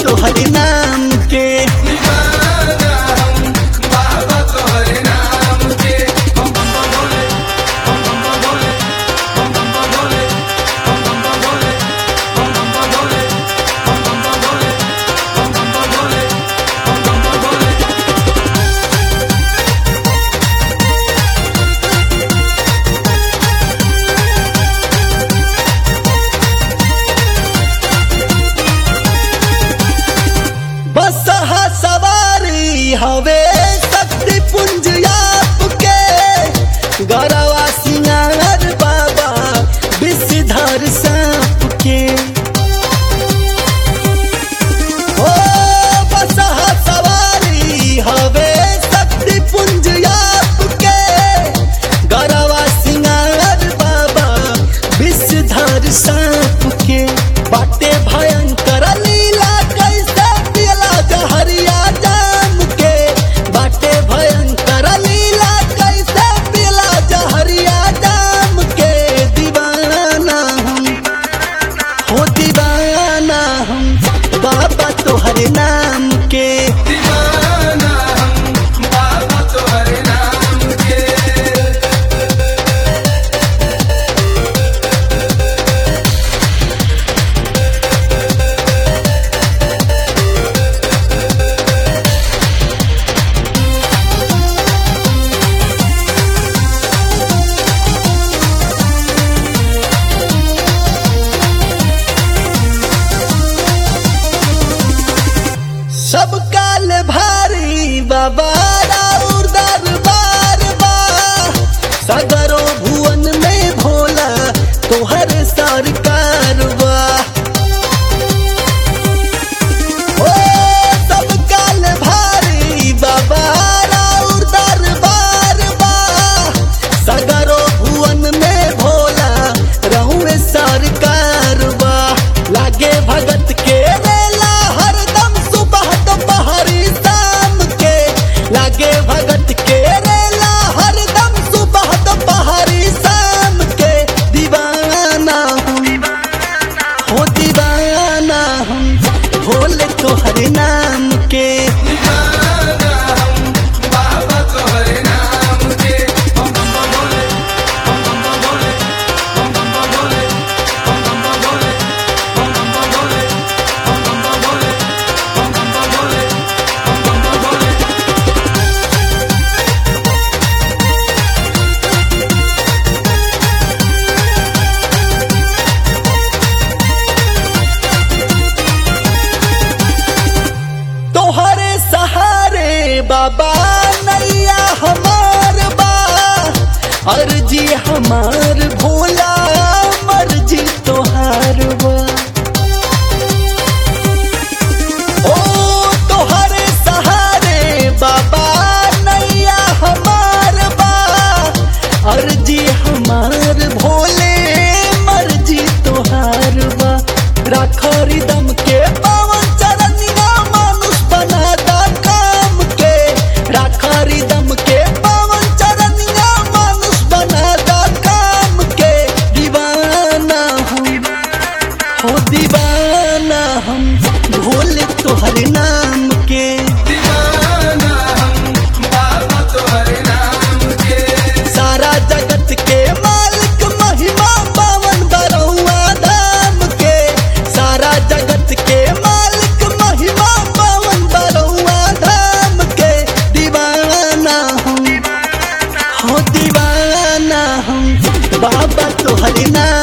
तोहर नाम के दीवाना हम बाबा तोहरे नाम के बम बम बम भोले बम बम बम भोले बम बम बम भोले बम बम बम भोले बम बम बम भोले बम बम बम भोले बम बम बम भोले बम बम बम भोले बस हा सवारी हवे शक्ति पुंज आपके गरवा सिंगार बाबा विषधर सांप के ओ बस हा सवारी हवे शक्ति पुंज आपके गरवा सिंगार बाबा विषधर सांप के बाटे भयंकर लीला कैसे पियला जहरिया जाम के बाटे भयंकर लीला कैसे पियला जहरिया जाम के दीवाना हम हो दीवाना हम बाबा तोहर नाम के दीवाना हम बाबा तोहरे नाम के सब काल भारी बाबा राउर दरबार बा सगरो भुवन में भोला तोहर सरकार बा ओ सब काल भारी बाबा राउर दरबार बा सगरो भुवन में भोला रहुए सरकार बा लागे भगत के रेला हरदम सुबह दोपहरी शाम के लागे भगत के रेला हरदम सुबह दोपहरी शाम के दीवाना हम हो दीवाना हम भोले तोहर नाम के दीवाना हम बाबा तोहरे नाम के बम बम बम भोले बम बम बम भोले बम बम बम भोले बम बम बम भोले बम बम बम भोले बम बम बम भोले बम बम बम भोले बम बम बम भोले तोहरे सहारे बाबा नैया हमार बा अर्जी हमार भोला मर्जी तोहार बा ओ तोहरे सहारे बाबा नैया हमार बा अर्जी हमार भोले मर्जी तोहार बा राखरी दम के पावन चरनिया मानुष बनादा काम के राखरी दम के पावन चरनिया मानुष बनादा काम के दीवाना हम हो दीवाना हम भोले तोहर नाम के दीवाना हम बाबा तोहरे नाम के सारा जगत के मालिक महिमा पावन बरौआ धाम के सारा जगत के मालिक महिमा पावन बरौआ धाम के दीवाना हम हो दीवाना हम बाबा तोहर नाम